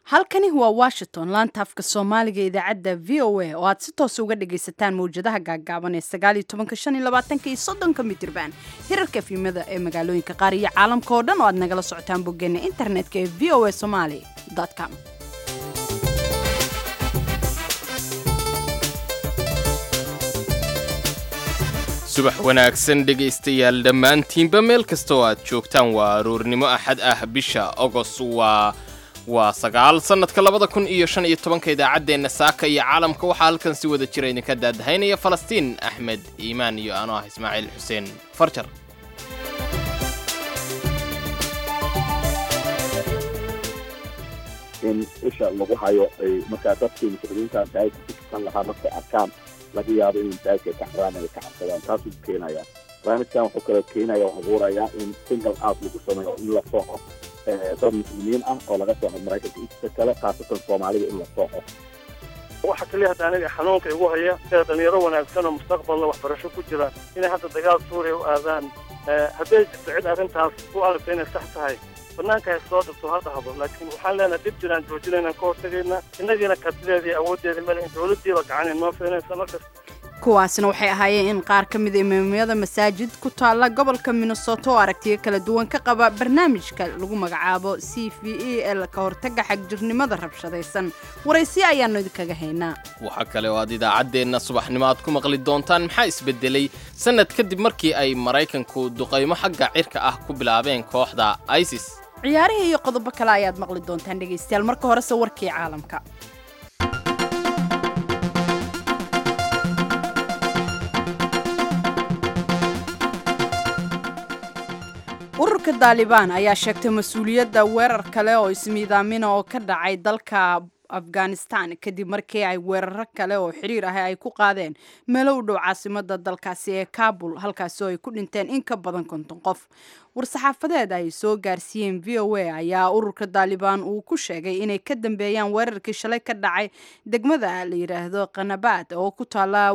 halkani waa washington laanta afka soomaaliga idaacadda v o a oo aad si toos uga dhagaysataan mawjadaha gaaggaaban ee sagaaliyo tobanka shan iyo labaatanka iyo soddonka mitirban hirarka efimada ee magaalooyinka qaar iyo caalamka oo dhan oo aad nagala socotaan boggeena internetka ee v o a somaali com subax wanaagsan dhegaystayaal dhammaantiinba meel kasta oo aad joogtaan waa aroornimo axad ah bisha ogos waa waa sagaal sannadka labada kun iyo shan iyo tobanka idaacaddeenna saaka iyo caalamka waxaa halkan si wada jira idinka daadahaynaya falastiin axmed iimaan iyo anoo ah ismaaciil xuseen farjar in isha lagu hayo ay markaa dadkii muslimiinta masaajidka ku tukan lahaa markay arkaan laga yaabo in masaajidka ay ka xaraan ay ka cabsadaan taasuu keenaya barnaamijkan wuxuu kaloo keenaya oo abuurayaa in single out lagu sameeyo in la sooco dad muslimiin ah oo laga sooco maraykanka inta kale khaasatan soomaalida in la sooco waxa kaliya hadda aniga xanuunka igu haya sida dhalinyaro wanaagsan oo mustaqbalna waxbarasho ku jira inay hadda dagaal suuriya u aadaan hadday jirto cid arrintaas u aragto inay sax tahay banaanka hay soo dhigto ha dhahdo laakiin waxaan leenahay dhib jiraan joojinayna ka hortagayna innagiina kartideedii awooddeeda male in dowladdiiba gacan inoo feenaysa markas kuwaasna waxay ahaayeen in qaar ka mid a imaamyada masaajid ku taalla gobolka minnesota oo aragtiyo kala duwan ka qaba barnaamijka lagu magacaabo c v e ee ka hortagga xagjirnimada rabshadaysan waraysiyo ayaannu idinkaga haynaa waxaa kale oo aad idaacaddeenna subaxnimo aad ku maqli doontaan maxaa isbedelay sannad kadib markii ay maraykanku duqaymo xagga cirka ah ku bilaabeen kooxda isis ciyaarihii iyo qodobo kale ayaad maqli doontaan dhegaystayaal marka horese warkii caalamka ururka daalibaan ayaa sheegtay mas-uuliyadda weerar kale oo ismiidaamina oo ka dhacay dalka afghanistan kadib markii ay weeraro kale oo xiriir ah ay ku qaadeen meelo u dhow caasimada dalkaasi ee kabul halkaasi oo ay ku dhinteen in ka badan konton qof war-saxaafadeed ay soo gaarsiiyeen v o a ayaa ururka daalibaan uu ku sheegay inay ka dambeeyaan weerarkii shalay ka dhacay degmada la yidhaahdo kanabaad oo ku taala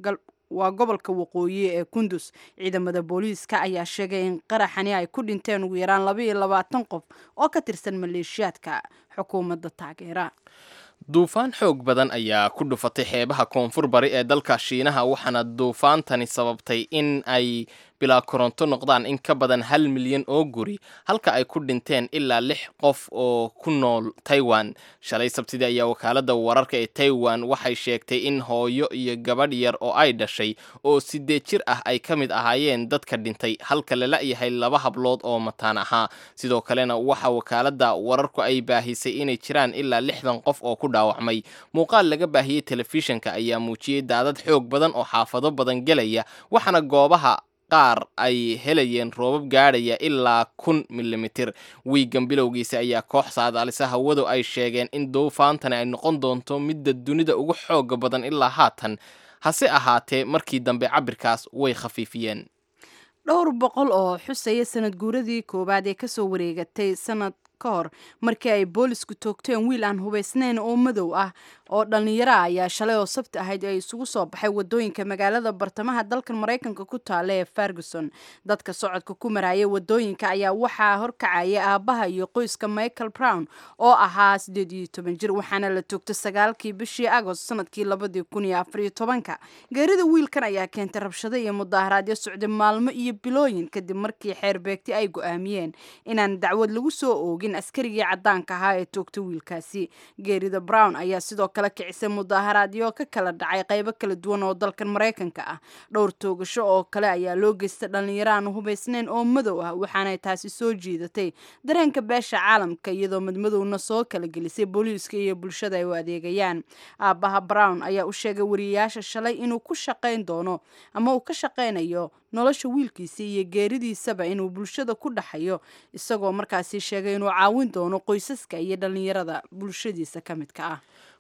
waa gobolka waqooyi ee kundus ciidamada booliiska ayaa sheegay in qaraxani ay ku dhinteen ugu yaraan laba iyo labaatan qof oo ka tirsan maleeshiyaadka xukuumadda taageera duufaan xoog badan ayaa ku dhufatay xeebaha koonfur bari ee dalka shiinaha waxaana duufaantani sababtay in ay bilaa koronto noqdaan in ka badan hal milyan oo guri halka ay ku dhinteen ilaa lix qof oo ku nool taiwan shalay sabtidii ayaa wakaaladda wararka ee taiwan waxay sheegtay in hooyo iyo gabadh yar oo ay dhashay oo sideed jir ah ay ka mid ahaayeen dadka dhintay halka lala yahay laba hablood oo mataan ahaa sidoo kalena waxa wakaaladda wararku ay baahisay inay jiraan ilaa lixdan qof oo ku dhaawacmay muuqaal laga baahiyey telefishinka ayaa muujiyey daadad xoog badan oo xaafado badan gelaya waxaana goobaha qaar ay helayeen roobab gaadhaya ilaa kun milimitir wiigan bilowgiisa ayaa koox saadaalisa hawadu ay sheegeen in duufaantani ay noqon doonto midda dunida ugu xooga badan ilaa haatan hase ahaatee markii dambe cabirkaas way khafiifiyeen dhowr boqol oo xusaya sanad guuradii koowaad ee kasoo wareegatay sanad ka hor markii ay boolisku toogteen wiil aan hubaysnayn oo madow ah oo dhallinyaro ah ayaa shalay oo sabti ahayd ay isugu soo baxay wadooyinka magaalada bartamaha dalkan maraykanka ku taala ee ferguson dadka socodka ku maraya wadooyinka ayaa waxaa horkacaya aabbaha iyo qoyska michael brown oo ahaa sideed iyo toban jir waxaana la toogtay sagaalkii bishii agost sanadkii labadii kun iyo afariyo tobanka geerida wiilkan ayaa keentay rabshado iyo mudaaharaadyo socday maalmo iyo bilooyin kadib markii xeer beegti ay go-aamiyeen inaan dacwad lagu soo oogin askarigii caddaanka ahaa ee toogtay wiilkaasi geerida brown ayaa sidoo kale kicisay mudaaharaadyo ka kala dhacay qaybo kala duwan oo dalkan maraykanka ah dhowr toogasho oo kale ayaa loo geystay dhallinyaro aan hubaysnayn oo madow ah waxaanay taasi soo jiidatay dareenka beesha caalamka iyadoo madmadowna soo kala gelisay booliiska iyo bulshada ay u adeegayaan aabbaha brown ayaa u sheegay wariyayaasha shalay inuu ku shaqayn doono ama uu ka shaqaynayo nolosha wiilkiisa iyo geeridiisaba inuu bulshada ku dhaxayo isagoo markaasi sheegay inuu caawin doono qoysaska iyo dhallinyarada bulshadiisa ka midka ah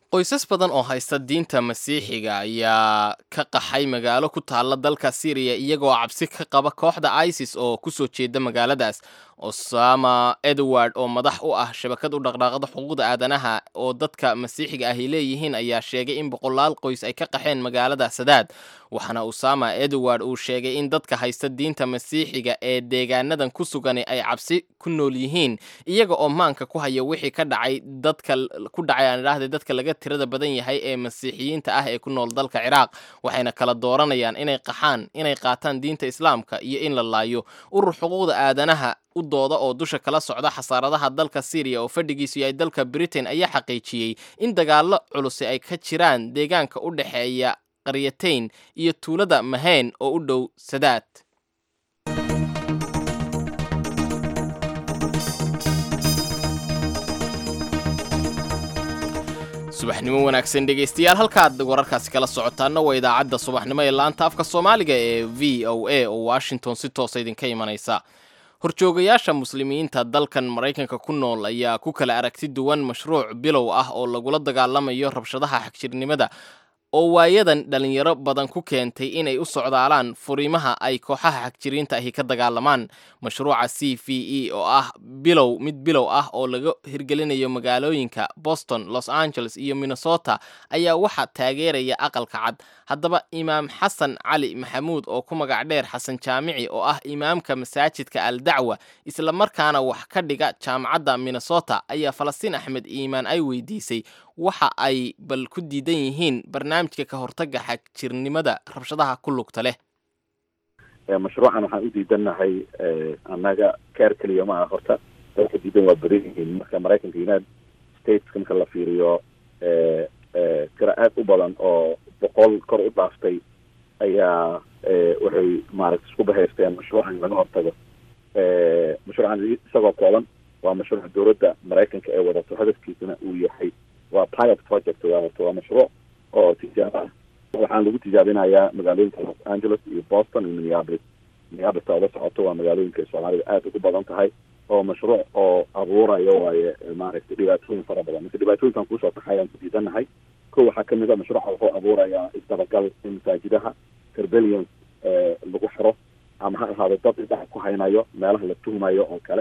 qoysas badan oo haysta diinta masiixiga ayaa ka qaxay magaalo ku taalla dalka syriya iyagoo cabsi ka qaba kooxda isis oo kusoo jeeda magaaladaas osama edward oo madax u ah shabakad u dhaqdhaaqda xuquuqda aadanaha oo dadka masiixiga ahy leeyihiin ayaa sheegay in boqolaal qoys ay ka qaxeen magaalada sadaad waxaana usama edward uu sheegay in dadka haysta diinta masiixiga ee deegaanadan ku sugani ay cabsi ku nool yihiin iyaga oo maanka ku haya wixii ka dhacay dadka ku dhacay aan idhaahday dadka laga tirada badan yahay ee masiixiyiinta ah ee ku nool dalka ciraaq waxayna kala dooranayaan inay qaxaan inay qaataan diinta islaamka iyo in la laayo urur xuquuqda aadanaha u dooda oo dusha kala socda xasaaradaha dalka syriya oo fadhigiisu yahay dalka britain ayaa xaqiijiyey in dagaallo culusi ay ka jiraan deegaanka u dhexeeya qaryatayn iyo tuulada mahayn oo u dhow sadaad subaxnimo wanaagsan dhegaystayaal halkaad wararkaasi kala socotaana waa idaacadda subaxnimo ee laanta afka soomaaliga ee v o a oo washington si toosa idinka imanaysa horjoogayaasha muslimiinta dalkan maraykanka ku nool ayaa ku kala aragti duwan mashruuc bilow ah oo lagula dagaalamayo rabshadaha xagjirnimada oo waayadan dhalinyaro badan ku keentay inay u socdaalaan furiimaha ay kooxaha xagjiriinta ahi ka dagaalamaan mashruuca c v e oo ah bilow mid bilow ah oo laga hirgelinayo magaalooyinka boston los angeles iyo minnesota ayaa waxaa taageeraya aqalka cad haddaba imaam xasan cali maxamuud oo ku magac dheer xasan jaamici oo ah imaamka masaajidka al dacwa islamarkaana wax ka dhiga jaamacadda minnesota ayaa falastiin axmed iimaan ay weydiisay waxa ay bal ku diidan yihiin barnaamijka ka hortaga xagjirnimada rabshadaha ku lugta leh mashruucan waxaan u diidannahay annaga keer keliya ma aha horta dadka diidan waa badan yihiin marka maraykanka united stateska marka la fiiriyo tira aad u badan oo boqol kor u dhaaftay ayaa waxay maaragta isku bahaysteen mashruucan laga hortago mashruucan isagoo kooban waa mashruuc dowladda maraykanka ee wadato hadafkiisana uu yahay waa pilot project waa horta waa mashruuc oo tijaabo ah waxaan lagu tijaabinayaa magaalooyinka los angeles iyo boston iyo minneapolis minneapolis oo la socoto waa magaalooyinka soomaalida aada ugu badan tahay oo mashruuc oo abuurayo waaye maaragtay dhibaatooyin fara badan marka dhibaatooyinkan kusoo taxayaan ku diidanahay ko waxaa kamid a mashruuca wuxuu abuurayaa isdabagal in masaajidaha rebellions lagu xiro ama ha ahaado dad indhaha ku haynayo meelaha la tuhmayo oo kale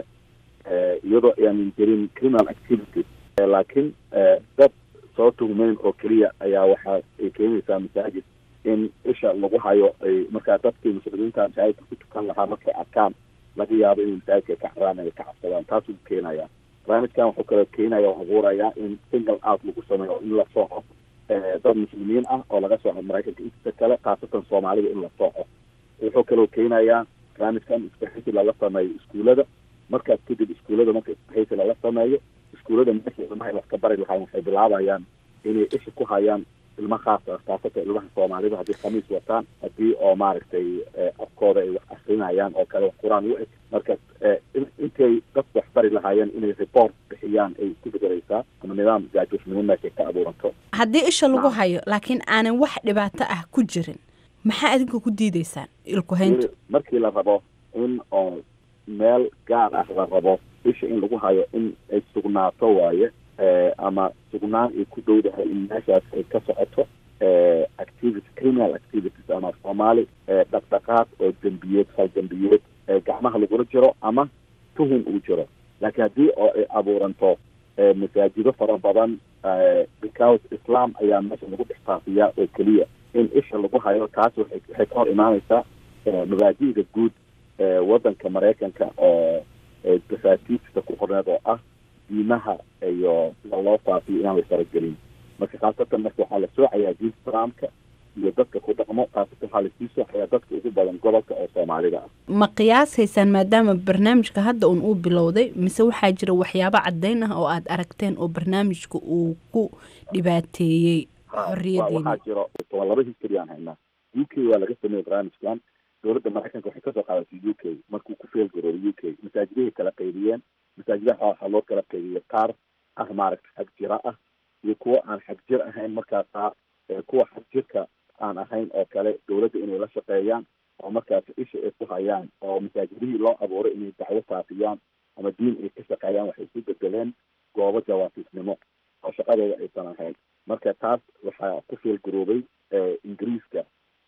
iyadoo aanan jirin criminal activity laakiin dad soo tuhmeyn oo keliya ayaa waxaa ay keenaysaa masaajid in isha lagu hayo ay markaa dadkii muslimiinta masaajidka ku tukan lahaa markay arkaan laga yaabo inay masaajidka ka caraan ay ka cabsadaan taasuu keenaya barnaamijkan wuxuu kaloo keenaya oo abuuraya in single out lagu sameeyo in la sooco dad muslimiin ah oo laga sooco maraykanka inta kale khaasatan soomaalida in la sooco wuxuu kaloo keenayaa barnaamijkan isbaxisi lala sameeyo iskuulada markaas kadib iskuulada marka isbaxisi lala sameeyo iskuulada meesha ilmaha wax ka bari lahaan waxay bilaabayaan inay isha ku hayaan ilma khaas ah khaasatan ilmaha soomaalida haddii khamiis wataan haddii oo maaragtay afkooda ay wax akrinayaan oo kale wax qur-aan u eg marka intay dadku wax bari lahaayeen inay report bixiyaan ay isku bedelaysaa ama nidaam jaajuusnimo meeshay ka abuuranto haddii isha lagu hayo laakiin aanan wax dhibaato ah ku jirin maxaa adinka ku diideysaan ilkuhayntu markii la rabo in oo meel gaar ah la rabo isha in lagu hayo in ay sugnaato waaye ama sugnaan ay ku dhowdahay in meeshaas ay ka socoto activity criminal activities ama soomaali dhaqdhaqaaq oo dembiyeed hal dembiyeed gacmaha lagula jiro ama tuhun uu jiro laakiin haddii oo ay abuuranto masaajido fara badan because islam ayaa meesha lagu dhex faafiyaa oo keliya in isha lagu hayo taas waxay waxay ka hor imaaneysaa mabaadi'da guud waddanka maraykanka oo dafaatiista ku qorneed oo ah diimaha iyo sida loo faafiyo inaan la faragelin marka khaasatan marka waxaa la soocayaa diinta islaamka iyo dadka ku dhaqmo khaasatan waxaa lasii soocayaa dadka ugu badan gobolka oo soomaalida ah ma qiyaasaysaan maadaama barnaamijka hadda un uu bilowday mise waxaa jira waxyaabo caddayn ah oo aada aragteen oo barnaamijka uu ku dhibaateeyey xorriyadeena waxaa jiro waa laba history aan haynaa u k waa laga sameeyey barnaamijkan dowladda maraykanka waxay kasoo qaadatay u k markuu ku feel garooday u k masaajidahay kala qaybiyeen masaajidaha waxaa loo kala qaybiyey qaar ah maaragta xag jira ah iyo kuwo aan xag jir ahayn markaasaa kuwa xag jirka aan ahayn oo kale dowladda inay la shaqeeyaan oo markaas isha ay ku hayaan oo masaajidihii loo abuuray inay dacwo faafiyaan ama diin ay ka shaqeeyaan waxay isu bedeleen goobo jawaasiisnimo oo shaqadooda aysan ahayn marka taas waxaa ku fiil garoobay ingiriiska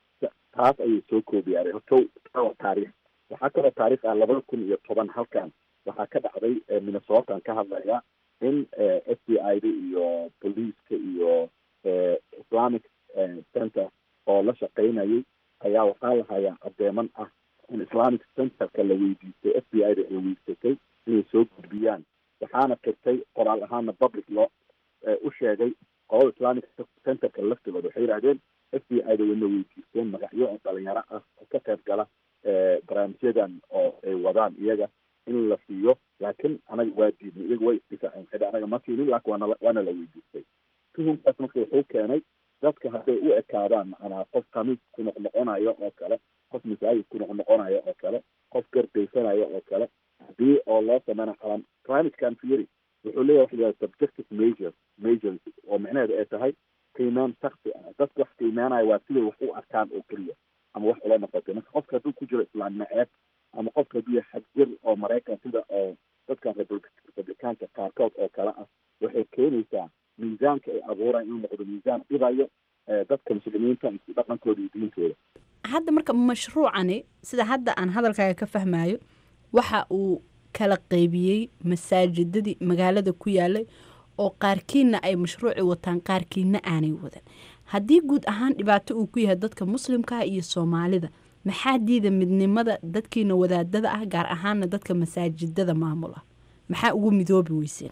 taas ayay soo koobiyaaray horto taariikh waxaa kaloo taariikh ah labada kun iyo toban halkan waxaa ka dhacday minnesotan ka hadlaya in f b i da iyo boliiska iyo islamic center oo la shaqaynayay ayaa waxaa lahayaa adeeman ah in islamic centerka la weydiistay f b i da ay weydiisatay inay soo gudbiyaan waxaana kirtay qoraal ahaana public loo u sheegay qolada islamic centerka laftigooda waxay yidhahdeen f b i da wayna weydiisteen magacyo oo dhalinyaro ah oo ka qayb gala barnaamijyadan oo ay wadaan iyaga in la siiyo laakiin anaga waa diidnay iyaga way isdifaaceen xidhi anaga ma siinin laakin waana waana la weydiistay tuhumkaas marka wuxuu keenay dadka hadday u ekaadaan macnaa qof khamiis ku noqnoqonayo oo kale qof masaajid ku noqnoqonayo oo kale qof gardaysanayo oo kale hadii oo loo sameyna calam climatecan theory wuxuu leeyahay waxa la subjective measures measures oo micnaheedu ay tahay qiimeyn shaksi ah dadka wax qiimeynayo waa siday wax u arkaan oo keliya ama wax ula noqotay marka qofka hadduu ku jiro islaam naceeb ama qofka hadduu yahay xagjir oo maraykan sida oo dadkan republicaanka qaarkood oo kale ah waxay keenaysaa miisaanka ay abuuraan inuu noqdo miisaan dhibayo dadka muslimiinta iyo dhaqankooda iyo diintooda hadda marka mashruucani sida hadda aan hadalkaaga ka fahmayo waxa uu kala qeybiyey masaajidadii magaalada ku yaalay oo qaarkiina ay mashruuci wataan qaarkiina aanay wadan haddii guud ahaan dhibaato uu ku yahay dadka muslimkaah iyo soomaalida maxaa diida midnimada dadkiina wadaadada ah gaar ahaana dadka masaajidada maamula maxaa ugu midoobi weyseen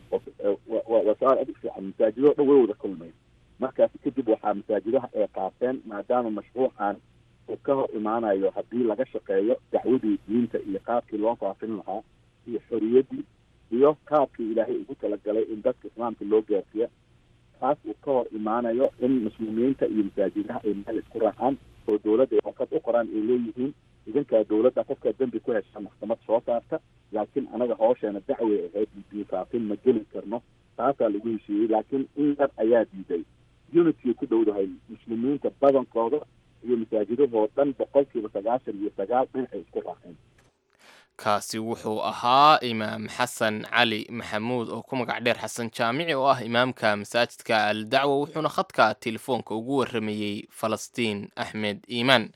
waa su-aal adig fiican masaajidoo dhan way wada kulmeen markaasi kadib waxaa masaajidaha ay qaateen maadaama mashruucan uu ka hor imaanayo haddii laga shaqeeyo dacwadii diinta iyo qaabkii loo faafin lahaa iyo xoriyadii iyo qaabkii ilaahay ugu talagalay in dadka islaamka loo gaarsiiya taas uu ka hor imaanayo in muslimiinta iyo masaajidaha ay meel isku raacaan oo dowladda ay warqad u qoraan ay leeyihiin idinkaa dowladda qofkaa dembi ku hesha maxkamad soo saarta laakiin anaga hoosheena dacway ahayd diinfaafin ma geli karno taasaa lagu heshiiyey laakiin in yar ayaa diiday unity ku dhowdahay muslimiinta badankooda iyo masaajidahoo dhan boqolkiiba sagaashan iyo sagaal dhinacay isku raaceen kaasi wuxuu ahaa imaam xasan cali maxamuud oo ku magac dheer xasan jaamici oo ah imaamka masaajidka al dacwa wuxuuna khadka telefoonka ugu waramayey falastiin axmed iimaan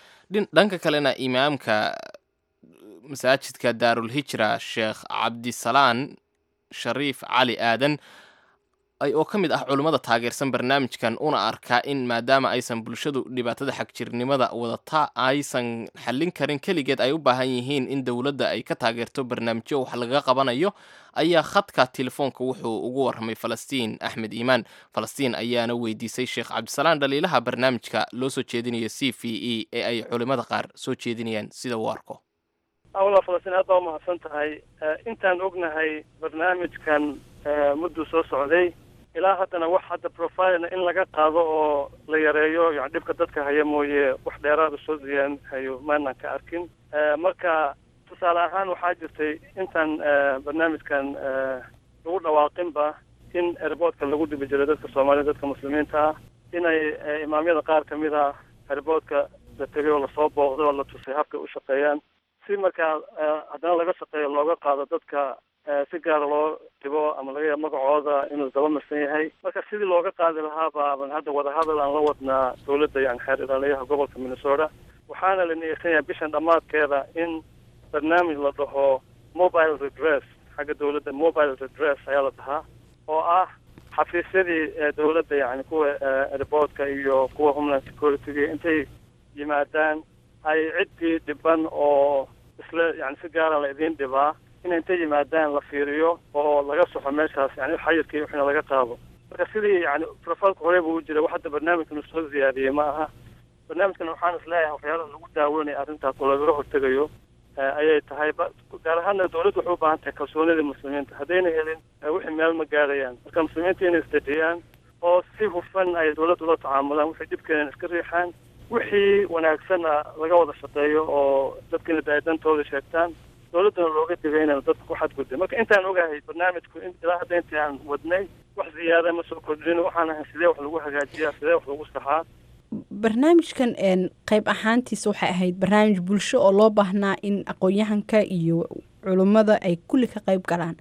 dhanka kalena imaamka masaajidka daarulhijra sheekh cabdisalaan shariif cali aadan ay oo ka mid ah culummada taageersan barnaamijkan una arkaa in maadaama aysan bulshadu dhibaatada xagjirnimada wadata aysan xallin karin keligeed ay u baahan yihiin in dowladda ay ka taageerto barnaamijyo wax lagaga qabanayo ayaa khadka telefoonka wuxuu ugu warramay falastiin axmed iimaan falastiin ayaana weydiisay sheekh cabdisalaan dhaliilaha barnaamijka loo soo jeedinayo c v e ee ay culimmada qaar soo jeedinayaan sida uu arko awla falastiin aad baa umahadsan tahay intaan ognahay barnaamijkan mudduu soo socday ilaa haddana wax hadda profilena in laga qaado oo la yareeyo yani dhibka dadka haya mooye wax dheeraada soo ziyaan hayo maanan ka arkin marka tusaale ahaan waxaa jirtay intaan barnaamijkan lagu dhawaaqinba in airboodka lagu dhibi jiray dadka soomaalida dadka muslimiinta ah inay imaamyada qaar kamid a airboodka la tegay oo lasoo booqday oo la tusay habkay u shaqeeyaan si markaa haddana laga shaqeeyo looga qaado dadka si gaara loo dhibo ama laga yaabo magacooda inuu daba marsan yahay marka sidii looga qaadi lahaa baaban hadda wadahadal aan la wadnaa dowladda yani xeer ilaaliyaha gobolka minnesota waxaana la niyeysan yahay bishan dhammaadkeeda in barnaamij la dhaho mobile redress xagga dowladda mobile redress ayaa la dhahaa oo ah xafiisyadii dowladda yani kuwa airportka iyo kuwa homeland security intay yimaadaan ay ciddii dhiban oo isla yani si gaara la idiin dhibaa in intay yimaadaan la fiiriyo oo laga soxo meeshaas yani xayirkii wixina laga qaado marka sidii yani profilka hore buu u jiray wax hadda barnaamijkan soo ziyaadiyey ma aha barnaamijkan waxaan is leeyahay waxyaalaha lagu daawanaya arrintaas oo lagaga hortegayo ayay tahay gaar ahaana dowladda waxay u baahan tahay kalsoonida muslimiinta haddayna helin wixii meel ma gaarayaan marka muslimiinta inay isdejiyaan oo si hufan ay dowladda ula tacaamulaan wixii dhibkeenan iska riixaan wixii wanaagsanna laga wada shaqeeyo oo dadkina daadantooda sheegtaan dowladdana looga digay inaan dadka ku xadgudbay marka intaan ogahay barnaamijku ilaa hadda intii aan wadnay wax ziyaada ma soo kordhin waxaan ahay sidee wax lagu hagaajiyaa sidee wax lagu saxaa barnaamijkan qayb ahaantiisa waxay ahayd barnaamij bulsho oo loo baahnaa in aqoon-yahanka iyo culummada ay kulli ka qayb galaan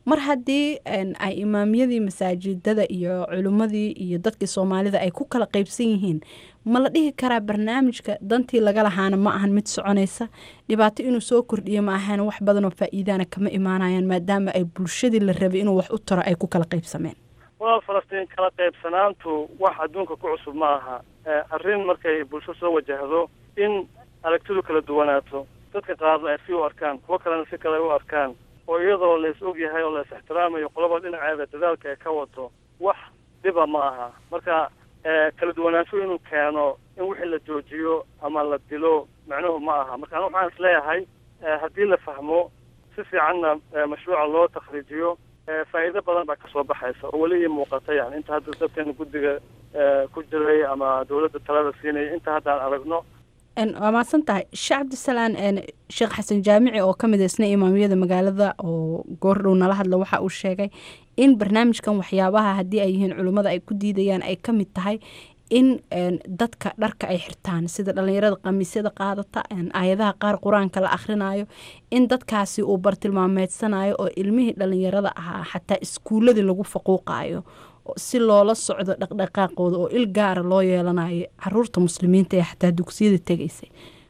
mar haddii ay imaamyadii masaajidada iyo culimmadii iyo dadkii soomaalida ay ku kala qeybsan yihiin ma la dhihi karaa barnaamijka dantii laga lahaana ma ahan mid soconaysa dhibaato inuu soo kordhiyo ma ahan wax badanoo faa-iidaana kama imaanayaan maadaama ay bulshadii la rabay inuu wax u taro ay ku kala qeybsameen walaal falastiin kala qaybsanaantu wax adduunka ku cusub ma aha arrin markay bulsho soo wajahdo in aragtidu kala duwanaato dadka qaarna ay si u arkaan kuwo kalena si kale u arkaan oo iyadoo la is og yahay oo la is ixtiraamayo qolaba dhinaceeda dadaalka ay ka wato wax dhiba ma aha marka kala duwanaansho inuu keeno in wixii la joojiyo ama la dilo macnuhu ma aha marka anu waxaan isleeyahay haddii la fahmo si fiicanna mashruuca loo takhriijiyo faa'iido badan baa kasoo baxaysa oo weli ii muuqata yani inta hadda dadkeena guddiga ku jiray ama dawladda talada siinaya inta haddaan aragno waa mahadsan tahay sheekh cabdisalaan sheekh xasan jaamici oo ka mid isna imaamiyada magaalada oo goordhow nala hadla waxa uu sheegay in barnaamijkan waxyaabaha haddii ay yihiin culimmada ay ku diidayaan ay ka mid tahay in dadka dharka ay xirtaan sida dhallinyarada khamiisyada qaadata aayadaha qaar qur-aanka la akhrinayo in dadkaasi uu bartilmaameedsanayo oo ilmihii dhallinyarada ahaa xataa iskuuladii lagu faquuqayo si loola socdo dhaqdhaqaaqooda oo il gaara loo yeelanayo caruurta muslimiinta ee xataa dugsiyada tegaysay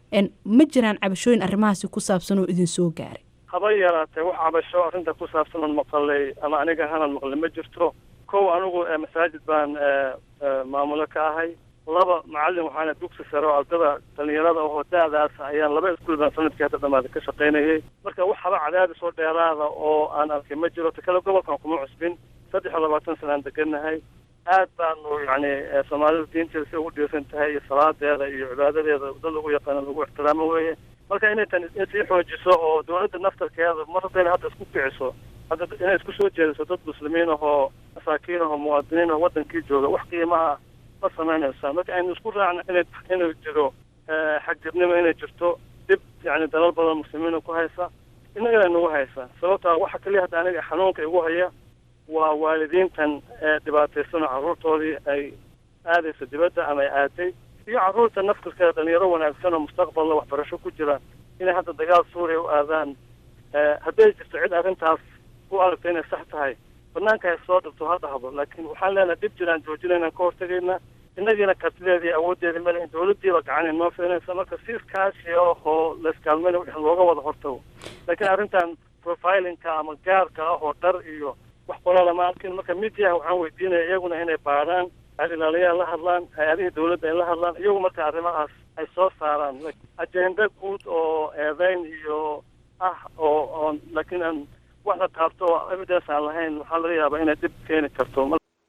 ma jiraan cabashooyin arrimahaasi ku saabsan oo idin soo gaaray haba yaraatee wax cabasho arrinta ku saabsan oon maqalay ama aniga hanan maqlay ma jirto kow anigu masaajid baan maamulo ka ahay laba macallin waxaana dugsi sare oo ardada dhalinyarada oo da-daas ayaan laba iskuul baan sanadkii hadda dhamaada ka shaqaynayay marka wax haba cadaadis oo dheeraada oo aan arkay ma jiro takale gobolkan kuma cusbin saddex iyo labaatan sana aan degannahay aad baanu yacni soomaalida diinteeda si ugu dhiirsan tahay iyo salaadeeda iyo cibaadadeeda dad lagu yaqaano lagu ixtiraamo weeye marka inay tan sii xoojiso oo dawladda naftarkeeda mar haddayna hadda isku kiciso hadda inay isku soo jeediso dad muslimiin ahoo masaakiin ahoo muwaadiniin ahoo wadankii jooga wax qiimaha ma samaynaysaa marka aynu isku raacno inay inuu jiro xagjirnimo inay jirto dib yacni dalal badan muslimiina ku haysa innagana nagu haysa sababtaa waxa kaliya hadda aniga xanuunka igu haya waa waalidiintan dhibaataysanoo carruurtoodii ay aadayso dibadda ama ay aaday iyo carruurta naftirkeeda dhalinyaro wanaagsan oo mustaqbalna waxbarasho ku jira inay hadda dagaal suuriya u aadaan hadday jirto cid arrintaas u aragto inay sax tahay banaanka hay soo dhigto ha dhahdo laakiin waxaan leenahay dhib jiraan joojinayna ka hortagayna innagiina kartideedii awooddeedii male dawladdiiba gacan inoo fiinaysa marka si iskaashi ahoo layskaalmayna wix looga wada hortago laakiin arrintan profilinka ama gaarka ah oo dhar iyo wax qola lama arkin marka midiyaha waxaan weydiinaya iyaguna inay baaraan ilaaliyaha la hadlaan hay-adihii dawladda ay la hadlaan iyagu marka arrimahaas ay soo saaraan ajenda guud oo eedeyn iyo ah oo oon laakiin aan wax la taabto oo evidence aan lahayn waxaa laga yaabaa inay dhib keeni karto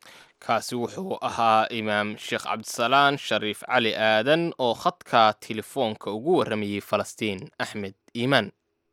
kaasi wuxuu ahaa imaam sheekh cabdisalaan shariif cali aadan oo khadka telefoonka ugu warramayey falastiin axmed iimaan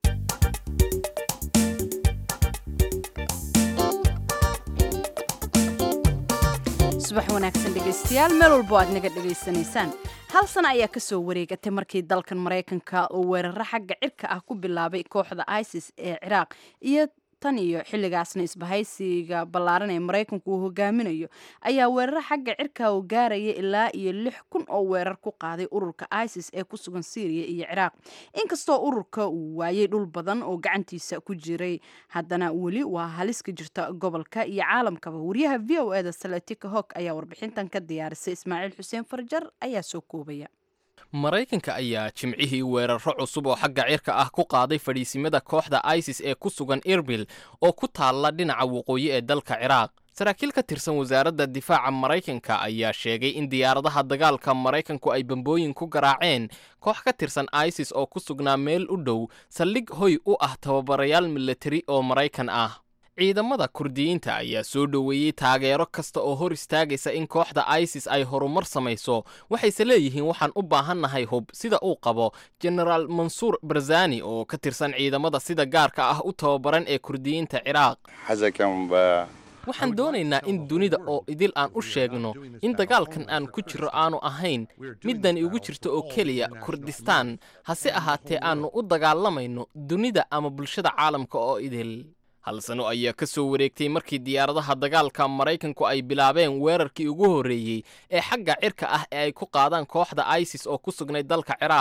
subax wanaagsan dhegaystayaal meel walbo aad naga dhegaysanaysaan hal sana ayaa kasoo wareegatay markii dalkan maraykanka uu weeraro xagga cirka ah ku bilaabay kooxda isis ee ciraaq iyo tan iyo xilligaasna isbahaysiga ballaaran ee maraykanku uu hogaaminayo ayaa weeraro xagga cirka uu gaaraya ilaa iyo lix kun oo weerar ku qaaday ururka isis ee ku sugan syriya iyo ciraaq inkastoo ururka uu waayey dhul badan oo gacantiisa ku jiray haddana weli waa halis ka jirta gobolka iyo caalamkaba wariyaha v o eda salatika hog ayaa warbixintan ka diyaarisay ismaaciil xuseen farjar ayaa soo koobaya maraykanka ayaa jimcihii weeraro cusub oo xagga cirka ah ku qaaday fadhiisimada kooxda isis ee ku sugan irbil oo ku taalla dhinaca waqooyi ee dalka ciraaq saraakiil ka tirsan wasaaradda difaaca maraykanka ayaa sheegay in diyaaradaha dagaalka maraykanku ay bambooyin ku garaaceen koox ka tirsan isis oo ku sugnaa meel u dhow saldhig hoy u ah tababarayaal milatari oo maraykan ah ciidamada kurdiyiinta ayaa soo dhoweeyey taageero kasta oo hor istaagaysa in kooxda isis ay horumar samayso waxayse leeyihiin waxaan u baahannahay hub sida uu qabo jenaraal mansuur barzani oo ka tirsan ciidamada sida gaarka ah u tababaran ee kurdiyiinta ciraaq waxaan doonaynaa in dunida oo idil aan u sheegno in dagaalkan aan ku jirro aanu ahayn middan ugu jirto oo keliya kurdistaan hase ahaatee aannu u dagaalamayno dunida ama bulshada caalamka oo idil hal sano ayaa ka soo wareegtay markii diyaaradaha dagaalka maraykanku ay bilaabeen weerarkii ugu horreeyey ee xagga cirka ah ee ay ku qaadaan kooxda isis oo ku sugnay dalka ciraaq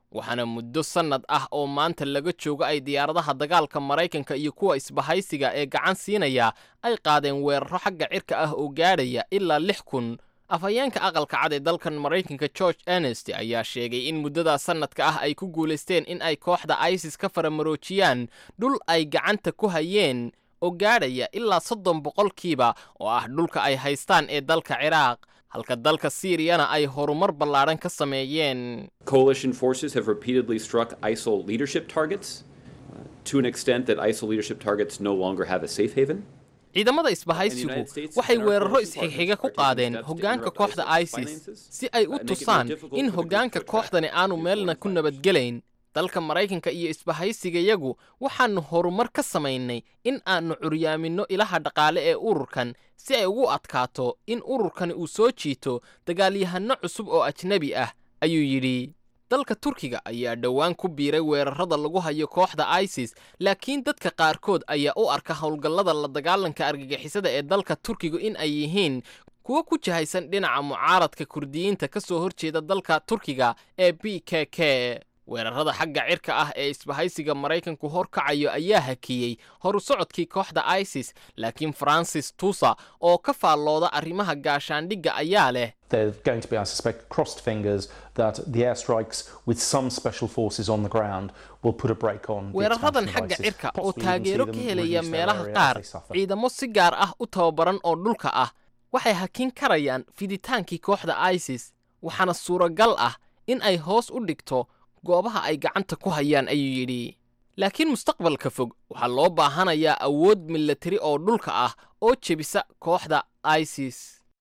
waxaana muddo sannad ah oo maanta laga joogo ay diyaaradaha dagaalka maraykanka iyo kuwa isbahaysiga ee gacan siinaya ay qaadeen weeraro xagga cirka ah oo gaadhaya ilaa lix kun afhayeenka aqalka cad ee dalkan maraykanka george ernest ayaa sheegay in muddada sannadka ah ay ku guulaysteen in ay kooxda isis ka faramaroojiyaan dhul ay gacanta ku hayeen oo gaadhaya ilaa soddon boqolkiiba oo ah dhulka ay haystaan ee dalka ciraaq halka dalka siiriyana ay horumar ballaadhan ka sameeyeen Coalition forces have repeatedly struck ISIL leadership targets uh, to an extent that ISIL leadership targets no longer have a safe haven. ciidamada isbahaysigu waxay weeraro isxigxiga ku qaadeen hoggaanka kooxda isis si ay u tusaan in hoggaanka kooxdani aanu meelna ku nabadgelayn dalka maraykanka iyo isbahaysigayagu waxaannu horumar ka samaynay in aannu curyaaminno ilaha dhaqaale ee ururkan si ay ugu adkaato in ururkani uu soo jiito dagaalyahanno cusub oo ajnebi ah ayuu yidhi dalka turkiga ayaa dhowaan ku biiray weerarada lagu hayo kooxda isis laakiin dadka qaarkood ayaa u arka howlgallada la dagaalanka argagixisada ee dalka turkiga in ay yihiin kuwo ku jahaysan dhinaca mucaaradka kurdiyiinta ka soo horjeeda dalka turkiga ee b k k weerarada xagga cirka ah ee isbahaysiga maraykanku horkacayo ayaa hakiyey horu socodkii kooxda isis laakiin francis tusa oo ka faallooda arrimaha gaashaandhigga ayaa leh There's going to be, I suspect, crossed fingers that the airstrikes with some special forces on the ground will put a break on the weeraradan expansion of xagga ISIS, cirka oo possibly even see taageero them ka helaya reduce their meelaha area as qaar they suffer. ciidamo si gaar ah u tababaran oo dhulka ah waxay hakin karayaan fiditaankii kooxda isis waxaana suuragal ah in ay hoos u dhigto goobaha ay gacanta ku hayaan ayuu yidhi laakiin mustaqbalka fog waxaa loo baahanayaa awood milatari oo dhulka ah oo jebisa kooxda isis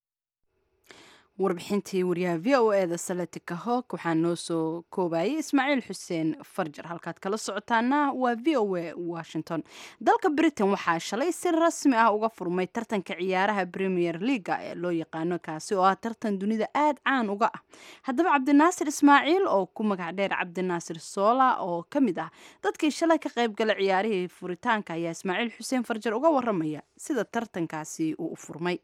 warbixintii wariyaha v o e da saletika hog waxaa noo soo koobayay ismaaciil xuseen farjar halkaad kala socotaana waa v o e washington dalka britain waxaa shalay si rasmi ah uga furmay tartanka ciyaaraha premier leaga ee loo yaqaano kaasi oo ah tartan dunida aada caan uga ah haddaba cabdinaasir ismaaciil oo ku magac dheer cabdinaasir soola oo ka mid ah dadkii shalay ka qayb gala ciyaarihii furitaanka ayaa ismaaciil xuseen farjar uga waramaya sida tartankaasi uu u furmay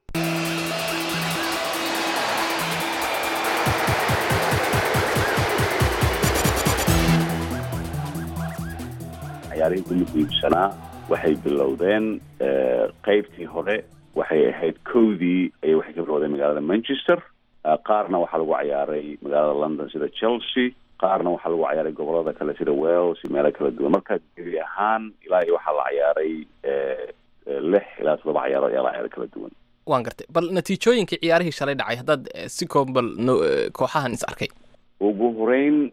ciyaarihii ugu muhiimsanaa waxay bilowdeen qaybtii hore waxay ahayd kowdii ayay waxay ka bilowdeen magaalada manchester qaarna waxaa lagu ciyaaray magaalada london sida chelsea qaarna waxaa lagu ciyaaray gobolada kale sida wales iyo meelo kala duwan marka gebi ahaan ilaa iyo waxaa la ciyaaray lix ilaa toddoba ciyaarood ayaa la ciyaaray kala duwan waan gartay bal natiijooyinkii ciyaarihii shalay dhacay haddaad eh, si kooban bal no- eh, kooxahan is arkay ugu horeyn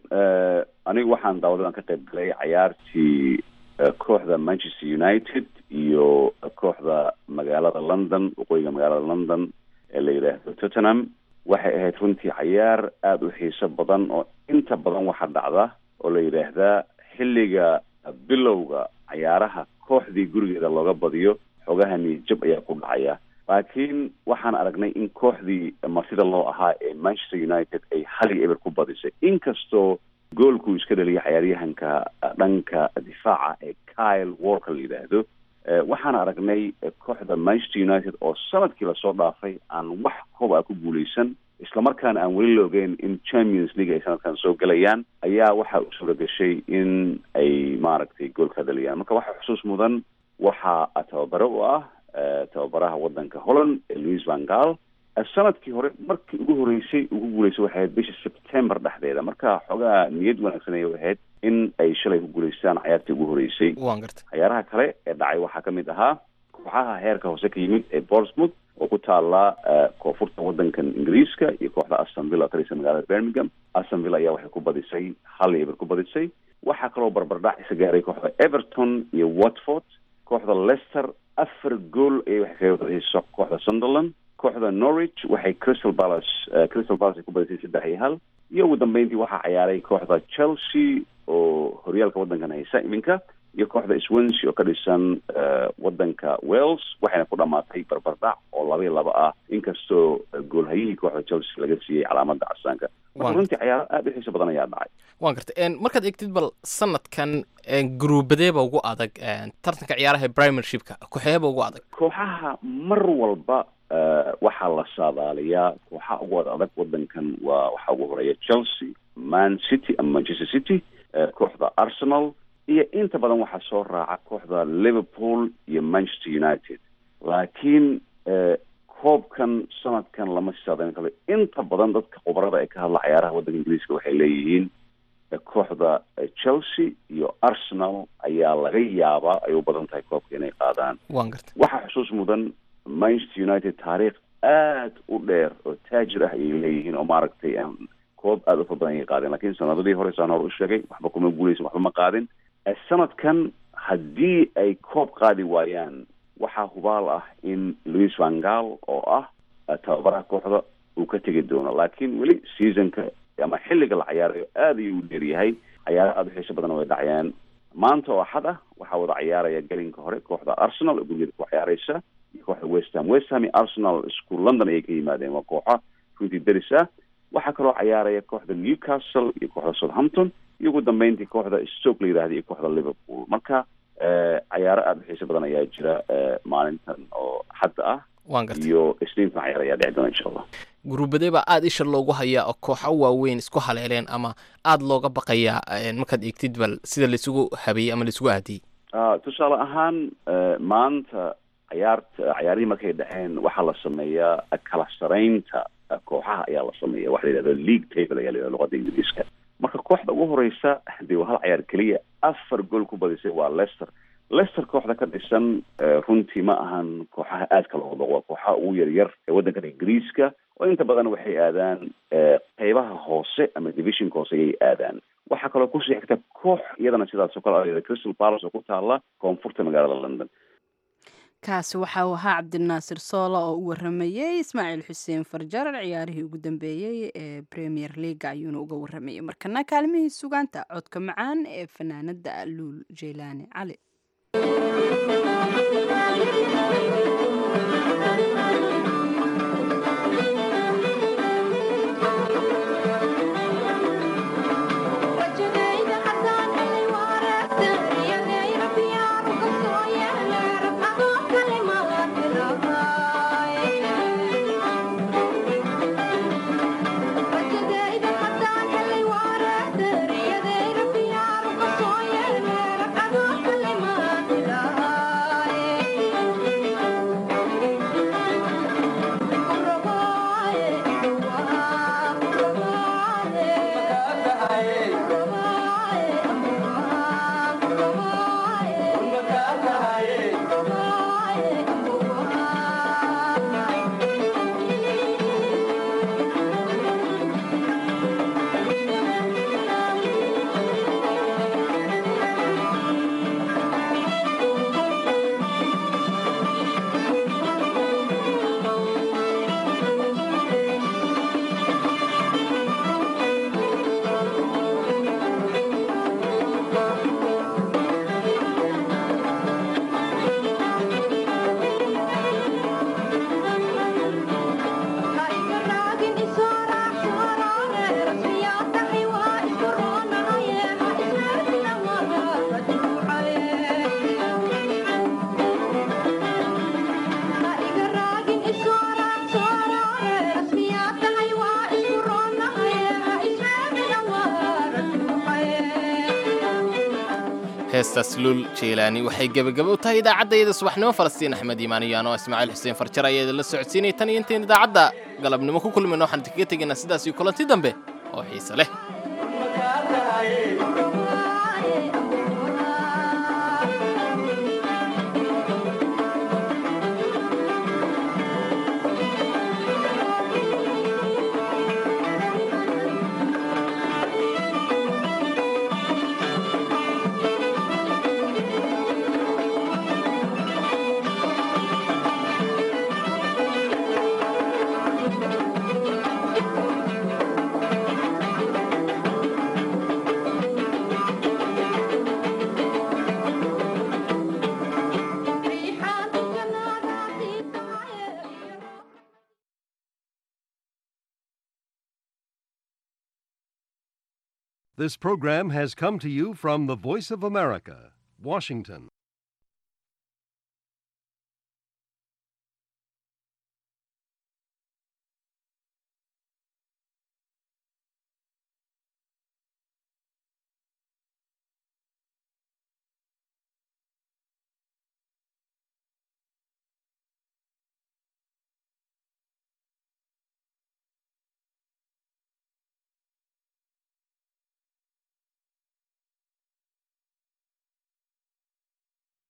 anigu waxaan daawadan ka qayb galay cayaartii eh, kooxda manchester united iyo kooxda magaalada london waqooyiga magaalada london ee la yidhaahdo tottenham waxay ahayd runtii cayaar aada u xiiso badan oo inta badan waxaa dhacda oo la yidhaahdaa xilliga bilowga cayaaraha kooxdii gurigeeda looga badiyo xogaha niyadjab ayaa ku dhacaya laakiin waxaan aragnay in kooxdii martida loo ahaa ee manchester united ay hal iyo eber ku badisay inkastoo goolkuu iska dhaliyay cayaaryahanka dhanka difaaca ee kyle walker la yidhaahdo Eh, waxaan aragnay eh, kooxda manchester united oo sanadkii lasoo dhaafay aan wax koob ah ku guuleysan islamarkaana aan weli la ogeyn in champions league ay sanadkan soo gelayaan ayaa waxaa u suura gashay in ay maaragtay gool ka dhaliyaan marka waxaa xusuus mudan waxaa tababare u ah eh, tababaraha wadanka holland ee louis van gaal Eh, sanadkii hore markii ugu horeysay ugu guuleysay waxay ahayd bisha september dhexdeeda marka xoogaa niyad wanaagsan ayay ahayd in ay shalay ku guuleystaan cayaartii ugu horeysay waan gartay cayaaraha kale ee dhacay waxaa ka mid ahaa kooxaha heerka hoose ka yimid ee bournemouth oo ku taala eh, koonfurta wadankan ingiriiska iyo kooxda aston villa talisa magaalada birmingham aston villa ayaa waxay ku badisay hal iyo eber ku badisay waxaa kaloo barbardhac isa gaaray kooxda everton iyo watford kooxda leicester afar gool ayay waxay kaga badisay kooxda sunderland kooxda norwich waxay crystal palace eh, crystal palace ay ku badisay saddex iyo hal iyo ugu dambeyntii waxaa ciyaaray kooxda chelsea oo horyaalka wadankan haysa iminka iyo kooxda swansea oo ka dhisan eh, wadanka wales waxayna ku dhamaatay barbardhac oo laba iyo laba ah inkastoo eh, goolhayihii kooxda chelsea laga siiyey calaamada casaanka Waan- marka runtii cayaaro aada u xiiso badan ayaa dhacay waan gartay En, markaad egtid bal sanadkan en, gruubadeeba ugu adag en, tartanka ciyaaraha ee primershipka kooxeeba ugu adag kooxaha mar walba waxaa la saadaaliyaa kooxaha ugu wada adag wadankan waa waxaa ugu horeeya chelsea man city ama manchester city kooxda arsenal iyo inta badan waxaa soo raaca kooxda liverpool iyo manchester united laakiin koobkan sanadkan lama saadayn karo inta badan dadka khubarada ee ka hadla cayaaraha waddanka ingiriiska waxay leeyihiin kooxda chelsea iyo arsenal ayaa laga yaabaa ay u badan tahay koobka inay qaadaan waan garta waxaa xusuus mudan manchester united taariikh aad u dheer oo taajir ah ayay leeyihiin oo maaragtay koob aada u fara badan ayay qaadeen lakiin sanadadii hore saan hore u sheegay waxba kuma guuleysan waxba ma qaadin sanadkan haddii ay koob qaadi waayaan waxaa hubaal ah in louis van gaal oo ah tababaraha kooxda uu ka tegi doono laakiin weli seasonka ama xilliga la cayaarayo aada ayuu u dheeryahay cayaaro aada u xiiso badan way dhacayaan maanta oo axad ah waxaa wada cayaaraya gelinka hore kooxda arsenal oo gurgeeda ku ciyaareysa iyo kooxda west ham west ham iyo arsenal isku london ayay ka yimaadeen waa kooxa runtii deris ah waxaa kaloo cayaaraya kooxda newcastle iyo kooxda southampton iyo ugu dambeyntii kooxda stoke la yidhahda iyo kooxda liverpool marka cayaaro aada u xiiso badan ayaa jira maalintan oo xadda ah waan garta iyo isniintan cayaar ayaa dhici doona insha allah guruubadee baa aada isha loogu hayaa oo kooxo waaweyn isku haleeleen ama aada looga baqayaa markaad eegtid bal sida laisugu habeeyey ama laisugu aadiyey tusaale ahaan maanta cayaarta cayaarihii markay dhaceen waxaa la sameeyaa kala saraynta kooxaha ayaa la sameeya waxa la yidhahda league table ayaa la yidhahda luqada ingiriiska marka kooxda ugu horeysa dee waa hal cayaar keliya afar gool ku badisay waa lester lester kooxda ka dhisan runtii ma ahan kooxaha aadka looga boqo waa kooxaha ugu yaryar ee waddankan ingiriiska oo inta badan waxay aadaan qeybaha hoose ama divisionka hoose ayay aadaan waxaa kaloo kusii xigta koox iyadana sidaas oo kale a crystal palace oo ku taala koonfurta magaalada london kaasi waxa uu ahaa cabdinaasir soola oo u waramayey ismaaciil xuseen farjarar ciyaarihii ugu dambeeyey ee premier leaga ayuuna uga waramayey markana kaalmihii sugaanta codka macaan ee fanaanada luul jeylaani cali heestaas luul jeylaani waxay gebagaba u tahay idaacaddayada subaxnimo falastiin axmed iimaan iyo anoo ismaaciil xuseen farjar ayaa idinla socodsiinaya tan iyo intayn idaacadda galabnimo ku kulmayno waxaan idinkaga tegaynaa sidaas iyo kulanti dambe oo xiise leh This program has come to you from the Voice of America, Washington.